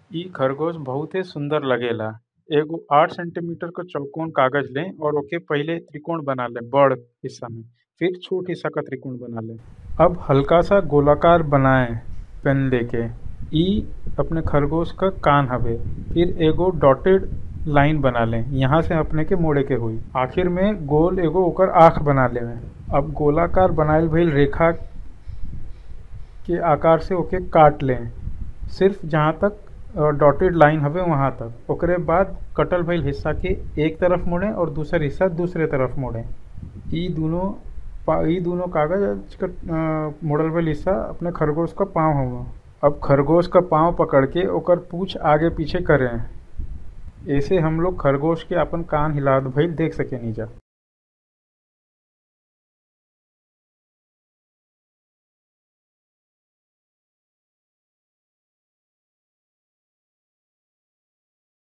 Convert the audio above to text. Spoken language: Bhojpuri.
इ खरगोश बहुते सुंदर लगेला एगो आठ सेंटीमीटर क चौकोर कागज लें और ओके पहिले त्रिकोण बना लें बड़ हिस्सा में फिर छोट हिस्सा क त्रिकोण बना लें अब हल्का सा गोलाकार बनाएं पेन लेके इ अपने खरगोश क कान हवे फिर एगो डॉटेड लाइन बना लें यहाँ से अपने के मोड़े के होई आखिर में गोल एगो ओकर आँख बना लेवे अब गोलाकार बनाइल भइल रेखा के आकार से ओके काट लें सिर्फ जहाँ तक डॉटेड लाइन हवे वहाँ तक ओकरे बाद कटल भइल हिस्सा के एक तरफ मोड़ें और दूसर हिस्सा दूसरे तरफ मोड़ें इ दूनों इ दूनों कागज क मोड़ल भइल हिस्सा अपने खरगोश क पाँव हउवन अब खरगोश क पाँव पकड़ के ओकर पूँछ आगे पीछे करें एसे हम लोग खरगोश के आपन कान हिलात भइल देख सकेनिजा।